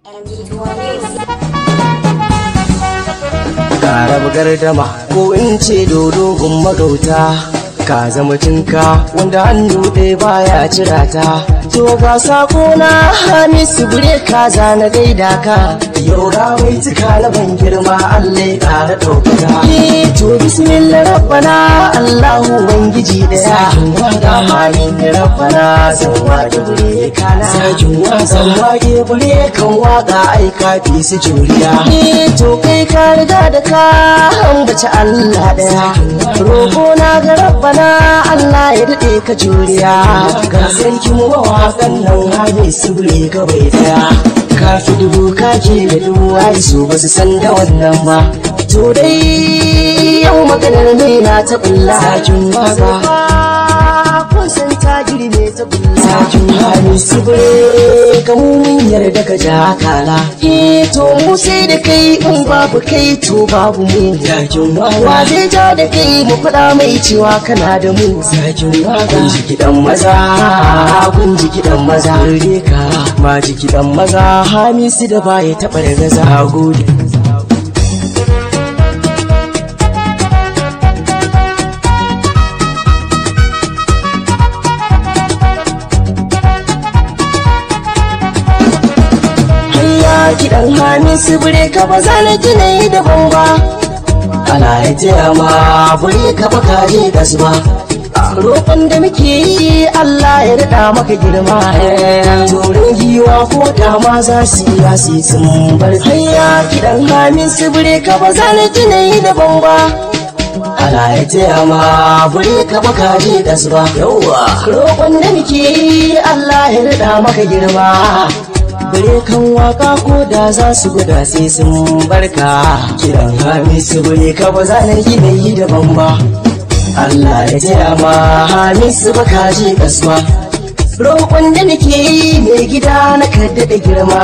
Ƙara gardama ko in ce dodo gun magauta ka zama tinka wanda hannu ɗaya baya cira ta to ga sako na hamisu bure ka zana gaida ka yau ga mai tuka na ban girma Allah ya ƙara ɗaukaka to bismillah rabbana Allahu ubangiji daya ga halin rabbana san wake bure kana san wake bure kan waka ai kafi su juriya to kai ka riga da ka ambaci Allah daya roƙo na ga rabbana Allah ya daɗe ka juriya ga sarki mu mawaƙan nan hali su bure ka bai daya ka fi dubu ka ke da dubu ai su ba su san da wannan ba to dai yau maganar ne na ta bulla sakin waka kun san ta girme ta bulla sakin hali su bure ka mu mun yarda ka ja kala eh to mu sai da kai in babu kai to babu mu sakin waka wa zai ja da kai mu faɗa mai cewa kana da mu sakin waka kun ji kiɗan maza kun ji kiɗan maza rere ka ma ji kiɗan maza hamisu da baya taɓa da gaza gode kiɗan hannun su bure ka ba za na gina yi daban ba ana ya taya ma bure ka ba ka je gas ba roƙon da muke yi Allah ya daɗa maka girma turin giwa ko da ma za su yi yasi sun bar hanya kiɗan hannun su bure ka ba za na gina yi daban ba ana ya taya ma bure ka ba ka je gas ba roƙon da muke yi Allah ya daɗa maka girma bare kan waka ko da za su guda sai sun barka kiran hamisu bare ka ba za na yi yi daban ba Allah ya taya ma hamisu ba ka je kasuwa roƙon da nake yi mai gida na kadda da girma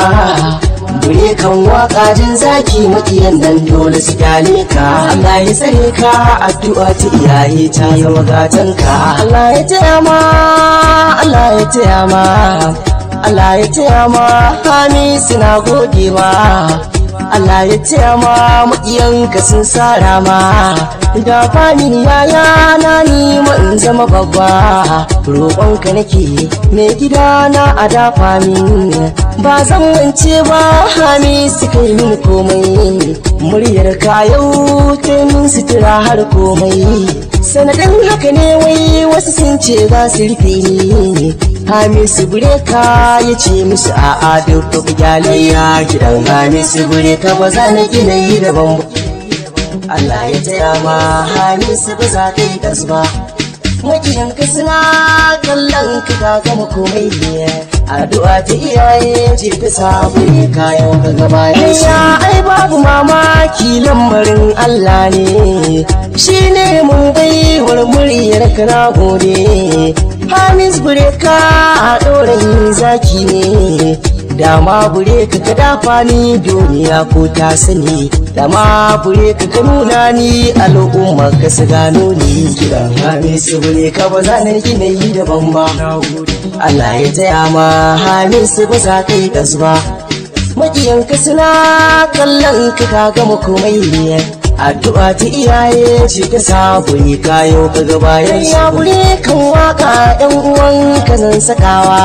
Bure kan waka jin zaki makiyan nan dole su kyale ka Allah ya tsare ka addu'a ta iyaye ta zama gatanka Allah ya taya ma Allah ya taya ma Allah ya taya ma Hamisu na gode ma Allah ya taya ma maƙiyanka sun sara ma da fami yaya na ni in zama babba roƙonka nake mai gida na a dafa min ba zan wance ba Hamisu kai min komai muryar ka yau ta min sutura har komai sanadin haka ne wai wasu sun ce za su rufe ni Hamisu Bureka ya ce musu a'a duk duk gyaliya gidan Hamisu Bureka ba za na gina yi daban ba. Allah ya taya ma Hamisu ba za ka yi gas ba. Makiyanka suna kallon ka ka gama komai ne. Addu'a ta iyaye ce ta samu ne kayan ka gaba ya ai babu mamaki lambarin Allah ne. Shi ne mun baiwar muryar ka na gode. Hamis bureka a ɗorayin zaki ne dama bureka ka dafa ni duniya ko ta sani dama bureka ka nuna ni al'umma ka su gano ni kiran Hamis bureka ba za na gina yi daban ba Allah ya taya ma Hamis ba za ka yi gas ba maƙiyanka suna kallon ka ka gama komai addu'a ta iyaye ce ta sabuni kayo ka bayan ya bure kan waka yan uwan ka zan sakawa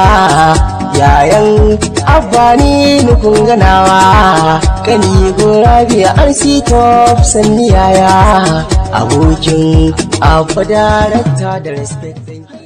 yayan abbani nukun ganawa kani gora biya an si top sanni yaya abokin abba darakta da respect